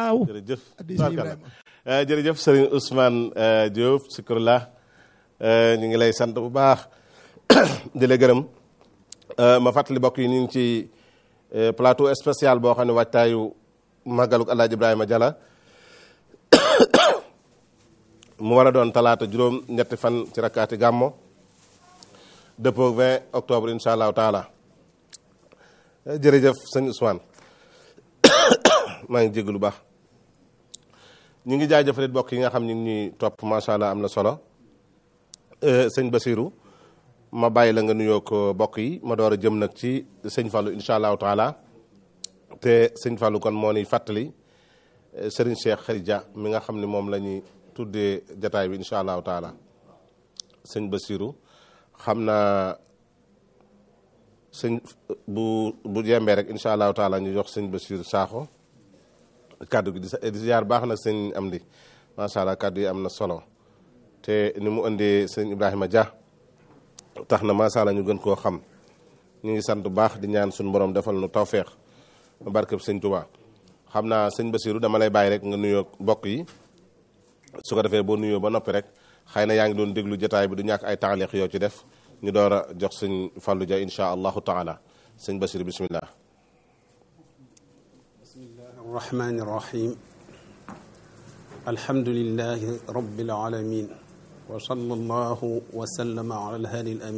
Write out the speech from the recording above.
waaw jërëjëf addi sëñ Ibrahima Eh, jërëjëf Serigne Ousmane eh, Diop Sikurla ñu ngi lay sant bu baax di la gërëm Eh, ma fàttali bokk yi ñu ngi ci eh, plateau spécial boo xam ne waajtaayu màggaluk Alaaji Ibrahima Jalla mu war a doon talaata juróom ñetti fan ci rakkaati gàmmo dëppoo 20 octobre incha allahu taala Eh, jërëjëf sëñ Ousmane maa ngi jégg lu baax ñu ngi jaajëfalit bokk yi nga xam ñu ngi ñuy topp macha allah am na solo Euh, sëñ Basiru ma bàyyi la nga nuyoo ko bokk yi ma door a jëm nag ci sëñ Fallou incha allahu taala te sëñ Fallou kon moo ni fàttali euh, Serigne Cheikh Khadija mi nga xam ne moom la ñuy tuddee jataay bi incha allahu taala sëñ Basiru xam naa sëñ bu bu jembee rek incha allahu taala ñu jox sëñ Basiru Saaxo kàddu gi di sa di ziar baax nag sëñ am di macha allah kàddu yi am na solo te ni mu indee sëñ Ibrahima Dia tax na macha allah ñu gën koo xam ñu ngi sant bu baax di ñaan suñu borom defal nu tawféex barkeb sëñ Touba xam naa sëñ Basiru dama lay bàyyi rek nga nuyoo mbokk yi su ko defee boo nuyoo ba noppi rek xëy na yaa ngi doon déglu jotaay bi du ñàkk ay taaliq yoo ci def ñu door a jox sëñ Fallou Dia incha allahu taala sëñ Basiru bismillah الرحمن الرحيم الحمد لله رب العالمين وصلى الله وسلم على الهادي الأمين